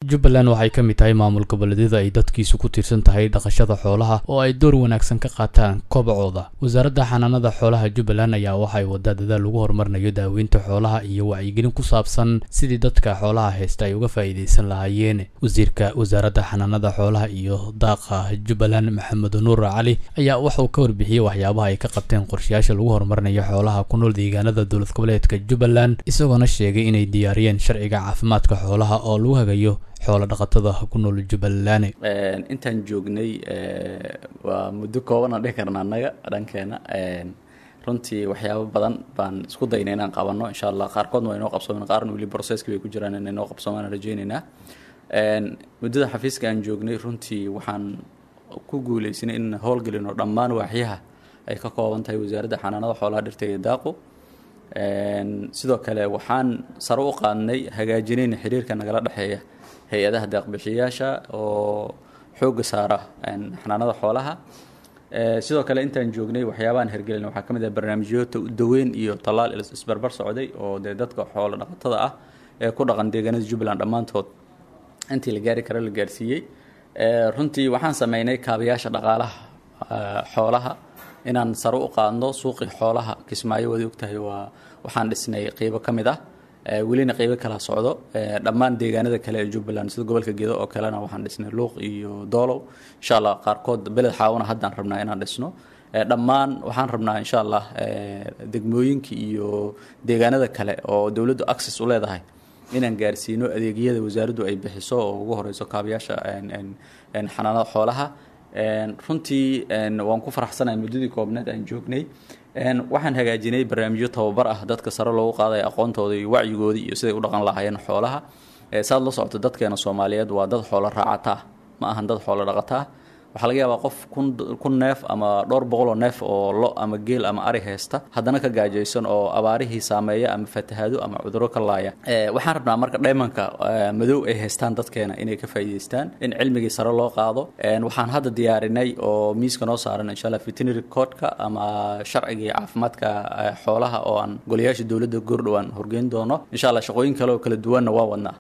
jubbaland waxay ka mid tahay maamul goboleedyada ay dadkiisu ku tiirsan tahay dhaqashada xoolaha oo ay door wanaagsan ka qaataan kobacooda wasaaradda xanaanada xoolaha jubbaland ayaa waxay wadaa dadaal lagu horumarinayo daaweynta xoolaha iyo wacyigelin ku saabsan sidii dadka xoolaha haysta ay uga faa'iidaysan lahaayeen wasiirka wasaaradda xanaanada xoolaha iyo daaqa jubbaland maxamed nuur cali ayaa waxauu ka warbixiyey waxyaabaha ay ka qabteen qorshayaasha lagu horumarinayo xoolaha ku nool deegaanada dowlad goboleedka jubbaland isagoona sheegay inay diyaariyeen sharciga caafimaadka xoolaha oo lagu hagayo xoolo dhaqatada ku nool jubbaland intaan joognay waa muddo kooban aan dhihi karna annaga dhankeena runtii waxyaabo badan baan isku daynay inaan qabanno insha allah qaarkoodna waa inoo qabsoomen qaarna weli processki bay ku jiraan inay noo qabsoomaan aan rajaynaynaa muddada xafiiska aan joognay runtii waxaan ku guuleysanay in howlgelino dhammaan waaxyaha ay ka kooban tahay wasaaradda xanaanada xoolaha dhirta iyo daaqu sidoo kale waxaan sare u qaadnay hagaajinayna xiriirka nagala dhexeeya hay-adaha deeqbixiyaasha oo xoogga saara xanaanada xoolaha sidoo kale intaan joognay waxyaabahan hergelin waxaa ka mid ah barnaamijyo daweyn iyo tallaal isbarbar socday oo dee dadka xoolo dhaqatada ah ee ku dhaqan deegaanada jubbaland dhammaantood intii la gaari karo la gaarsiiyey runtii waxaan sameynay kaabayaasha dhaqaalaha xoolaha inaan sare u qaadno suuqii xoolaha kismaayo waad ogtahay waa waxaan dhisnay qeybo ka mid ah welina qeybo kala socdo dhammaan deegaanada kale ee jubbaland sida gobolka gedo oo kalena waxaan dhisnay luuq iyo doolow insha allah qaarkood beled xaawana haddaan rabnaa inaan dhisno dhammaan waxaan rabnaa insha allah degmooyinka iyo deegaanada kale oo dowladdu access u leedahay inaan gaarsiino adeegyada wasaaraddu ay bixiso oo ugu horeyso kaabayaasha xanaanada xoolaha runtii waan ku faraxsanahay muddadii koobneed aan joognay waxaan hagaajinay barnaamijyo tababar ah dadka sare loogu qaadaya aqoontooda iyo wacyigoodii iyo siday u dhaqan lahaayeen xoolaha saad la socoto dadkeena soomaaliyeed waa dad xoolo raacataa ma ahan dad xoolo dhaqataa waxaa laga yaabaa qof kun neef ama dhowr boqoloo neef oo lo ama geel ama ari haysta haddana ka gaajaysan oo abaarihii saameeya ama fatahaado ama cuduro ka laaya waxaan rabnaa marka dhaymanka madow ay haystaan dadkeena inay ka faa'iidaystaan in cilmigii sare loo qaado waxaan hadda diyaarinay oo miiska noo saaran insha allah veterinary codeka ama sharcigii caafimaadka xoolaha oo aan golayaasha dowladda goordhow aan horgeyn doono insha allah shaqooyin kale oo kala duwanna waa wadnaa